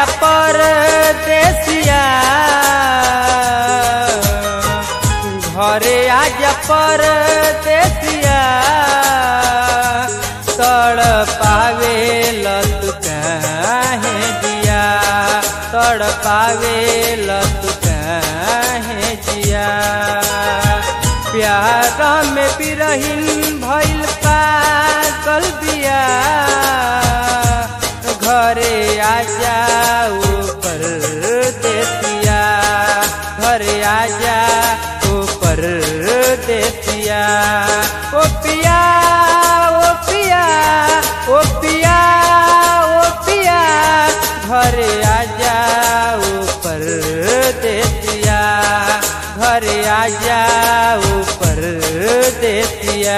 आजा परदेसिया घरे आजा परदेसिया तड़ पावे लत काहे जिया तड़ पावे लत काहे जिया प्यार में बिरहिन भइल पागल बिया घरे आ जाओ पर देसिया घरे आ जाओ पर देसिया ओ पिया ओ पिया ओ पिया ओ पिया घरे आ जाओ पर देसिया घरे आ जाओ पर देसिया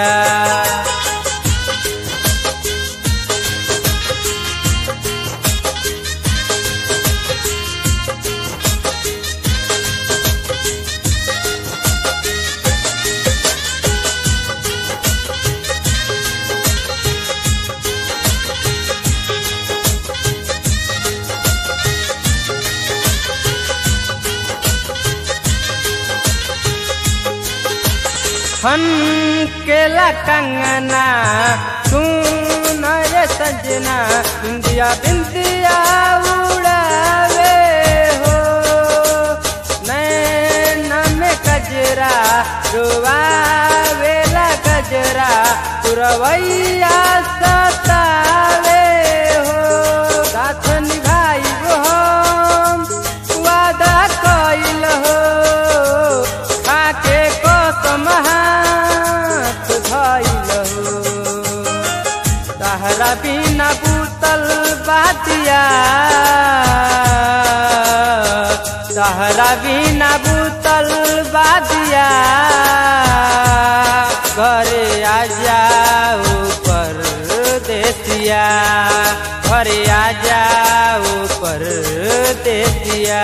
हन केला कंगना सुन रे सजना इंदिया बिंदिया उड़ावे हो नैन में गजरा रुआवेला गजरा पुरवैया सतावे हो साथ निभाई हम वादा कइल हो खाके कसम हाथ धइल हो तहरा बिना बूतल बातिया तहरा बिना बूतल बातिया घरे आ जाओ पर देसिया घरे आ जाओ पर देसिया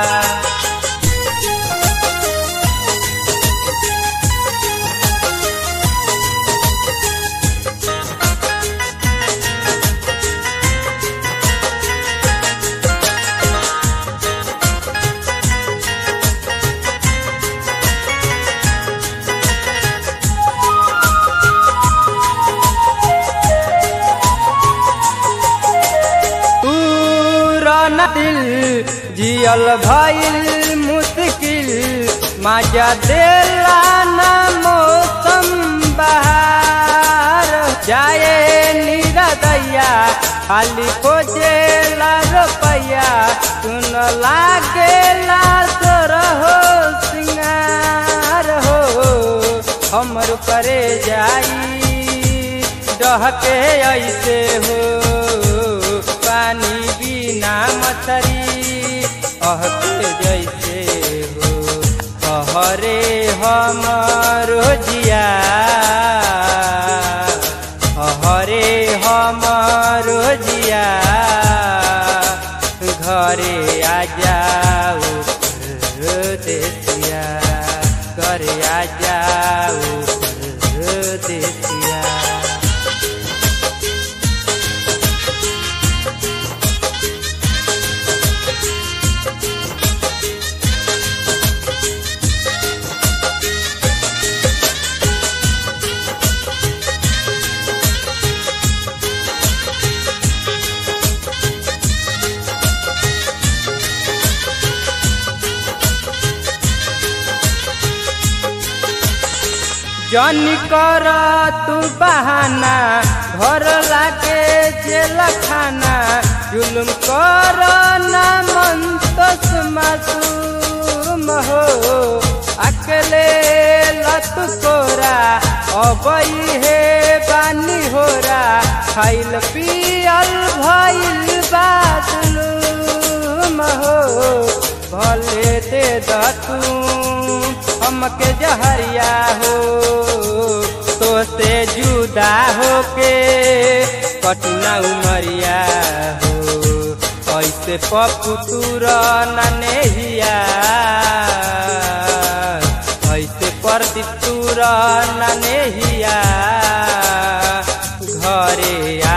पूरन दिल जियल भइल मुश्किल मजा देला ना मौसम बहार जाए निरदैया खाली खोजेला रुपैया सुन लागेला तोर हो सिंगार हो हमर करे जाई डहके ऐसे हो पानी बिना मछरी अहके जैसे हो कहरे हमरो जिया हरे हमरो जिया घरे आ जाओ देसिया घरे आ जाओ देसिया जनी कर तू बहाना घर लागे जेल खाना जुलुम कर ना मन तस मासूम हो अकेले लत कोरा अबई हे बानी होरा खाइल पियल भइल बादलूम हो भले दे दतू हमके जहरिया हो तो से जुदा होके कटना उमरिया हो ऐसे पपुतुर ननेहिया ऐसे परदितुर ननेहिया घरे